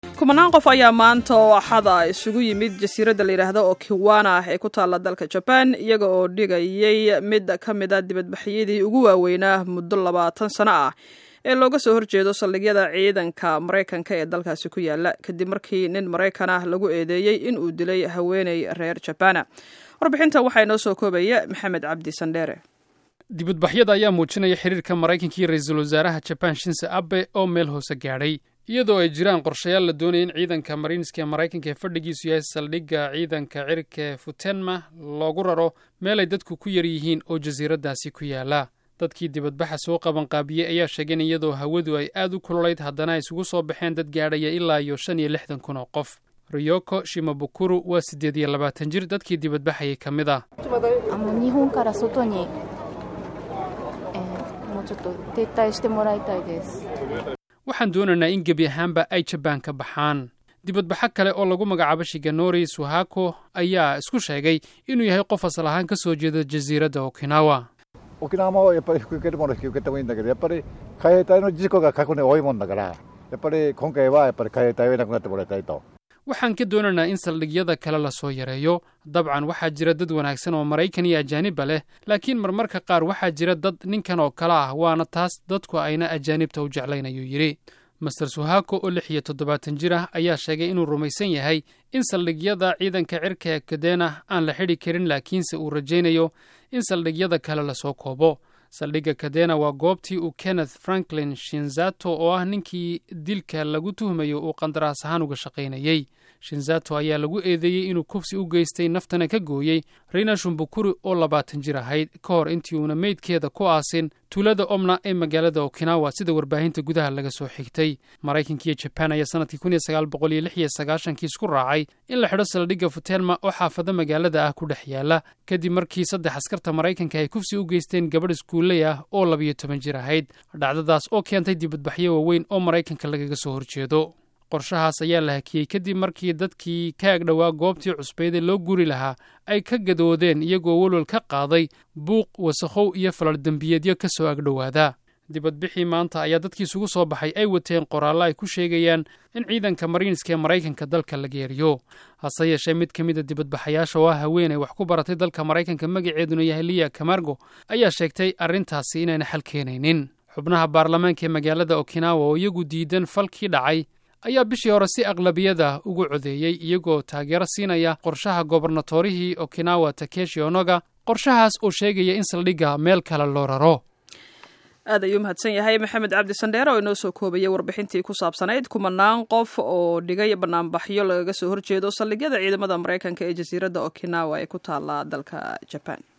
kumanaan qof ayaa maanta oo axada isugu yimid jasiiradda la yidhaahdo okiwana ee ku taalla dalka jaban iyaga oo dhigayay mid ka mid a dibadbaxyadii ugu waaweynaa muddo labaatan sano ah ee looga soo horjeedo saldhigyada ciidanka maraykanka ee dalkaasi ku yaala kadib markii nin maraykan ah lagu eedeeyey in uu dilay haweeney reer jabana warbixinta waxaa inoo soo koobaya maxamed cabdi sandheere dibadbaxyada ayaa muujinaya xiriirka maraykanka iyo ra-iisul wasaaraha jabaan shinse abe oo meel hoose gaadhay iyadoo ay jiraan qorshayaal la doonaya in ciidanka mariinska ee maraykanka ee fadhigiisu yahay saldhigga ciidanka cirka ee futenma loogu raro meel ay dadku ku yar yihiin oo jasiiraddaasi ku yaala dadkii dibadbaxa soo qabanqaabiyey ayaa sheegeen iyadoo hawadu ay aad u kululayd haddana ay isugu soo baxeen dad gaadhaya ilaa iyo shan iyo lixdan kun oo qof riyoko shimabukuru waa siddeed iyo labaatan jir dadkii dibadbaxayay ka mid ah waxaan doonaynaa in gebi ahaanba ay jabaan ka baxaan dibadbaxo kale oo lagu magacaabo shiganori suhako ayaa isku sheegay inuu yahay qof asal ahaan ka soo jeeda jasiiradda okinawa 沖縄もやっぱり引き受けるもの引き受けてもいいんだけどやっぱり海兵隊の事故が過去に多いもんだからやっぱり今回はやっぱり海兵隊をいなくなってもらいたいと waxaan ka doonaynaa in saldhigyada kale lasoo yareeyo dabcan waxaa jira dad wanaagsan oo maraykan iyo ajaanibba leh laakiin marmarka qaar waxaa jira dad ninkan oo kale ah waana taas dadku ayna ajaanibta u jeclayn ayuu yidhi master suhako oo lix iyo toddobaatan jir ah ayaa sheegay inuu rumaysan yahay in saldhigyada ciidanka cirka ee kadena aan la xidhi karin laakiinse uu rajaynayo in saldhigyada kale lasoo koobo saldhigga kadena waa goobtii uu kenneth franklin shinzato oo ah ninkii dilka lagu tuhmayo uu qandaraas ahaan uga shaqaynayey shinzato ayaa lagu eedeeyey inuu kufsi u geystay naftana ka gooyey rina shumbukuri oo labaatan jir ahayd ka hor intii uuna meydkeeda ku aasin tuulada omna ee magaalada okinawa sida warbaahinta gudaha laga soo xigtay maraykanka iyo jabaan ayaa sanadkii kun iyo sagaal boqol iyo lix iyo sagaashankii isku raacay in la xidho saldhigga futelma oo xaafado magaalada ah ku dhex yaala kadib markii saddex askarta maraykanka ay kufsi u geysteen gabadh iskuulley ah oo labiyo toban jir ahayd dhacdadaas oo keentay dibadbaxyo waaweyn oo maraykanka lagaga soo horjeedo qorshahaas ayaa la hakiyey kadib markii dadkii ka agdhowaa goobtii cusbeydee loo guri lahaa ay ka gadoodeen iyagoo welwel ka qaaday buuq wasakhow iyo falal dembiyeedyo ka soo agdhowaada dibadbixii maanta ayaa dadkii isugu soo baxay ay wateen qoraallo ay ku sheegayaan in ciidanka mariinska ee maraykanka dalka la geeriyo hase yeeshee mid ka mid a dibadbaxayaasha oo ah haweenay wax ku baratay dalka maraykanka magaceeduna yahay liya kamargo ayaa sheegtay arrintaasi inayna xal keenaynin xubnaha baarlamaanka ee magaalada okinawa oo iyagu diidan falkii dhacay ayaa bishii hore si aqlabiyada ugu codeeyey iyagoo taageero siinaya qorshaha gobarnatorihii okinawa takeshi onoga qorshahaas oo sheegaya in saldhigga meel kale loo raro aad ayuu mahadsan yahay maxamed cabdi sandheere oo inoo soo koobayay warbixintii ku saabsanayd kumanaan qof oo dhigay banaanbaxyo lagaga soo horjeedo saldhigyada ciidamada maraykanka ee jasiiradda okinawa ee ku taala dalka jaban